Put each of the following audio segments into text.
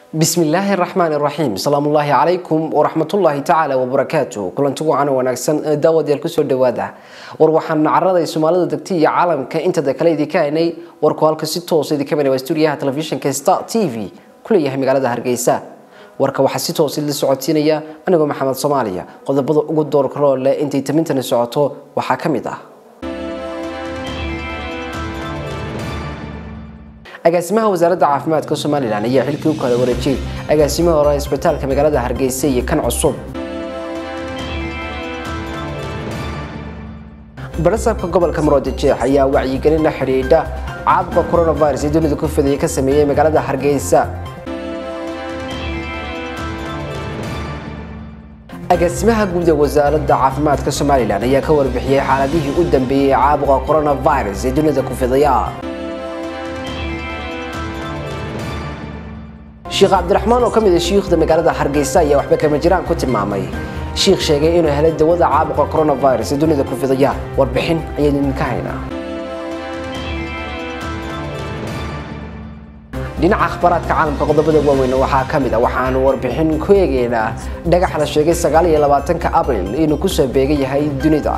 بسم الله الرحمن الرحيم سلام الله عليكم ورحمة الله تعالى وبركاته كلنتو وعنا ونكسن داود يالكسو دوادا وروحان عرضي سومالي دكتي عالم كإنت دكالي دي كايني وركوالك ستو سيدي كمان واستوريها تلفزيون كستا تي في كل يهم مقالة هرقيسا warka waxaa si toos la socodsiinaya anigoo maxamed soomaaliya qodobada ugu doorka roole intay tamintani socoto waxaa ka mid ah agaasimaha wasaaradda caafimaadka somalilan ayaa xilkii u kala wareejiyey agaasimaha hore isbitaalka magaalada hargeysa iyo kan cusub barasaabka gobolka muroodijeex ayaa wacyigelin la xidhiidha caabuqa coronavirus ee dunida ku fidaya ka sameeyey magaalada hargeysa agaasimaha guud ee wasaaradda caafimaadka somalilan ayaa ka warbixiyey xaaladihii u dambeeyey caabuqa coronavirus ee dunida ku fidaya sheekh cabdiraxmaan oo ka mid ah shiikhda magaalada hargeysa ayaa waxba kama jiraan ku tilmaamay shiikh sheegay inuu helay dawada caabuqa coronavirus ee dunida ku fidaya warbixin ayaynu idinka haynaa dhinaca akhbaaraadka caalamka qodobada waaweyn waxaa ka mid ah waxaanu warbixin ku eegaynaa dhagax la sheegay sagaal iyo labaatanka abril inuu kusoo beegan yahay dunida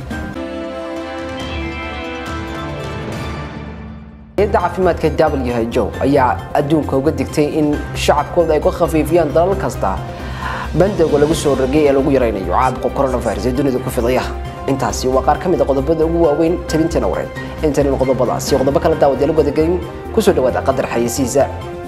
hayadda caafimaadka who ayaa adduunka uga digtay in shacabkooda ay ku khafiifiyaan dalal kasta bandowga lagu soo rogay ee lagu yaraynayo caabuqa coronavirus ee dunida ku fidaya intaasi waa qaar ka mid a qodobada ugu waaweyn tabintana wareed intanin qodobadaasi qodobo kala daawad yaala wadagelin kusoo dhawaada qadar xayeysiisa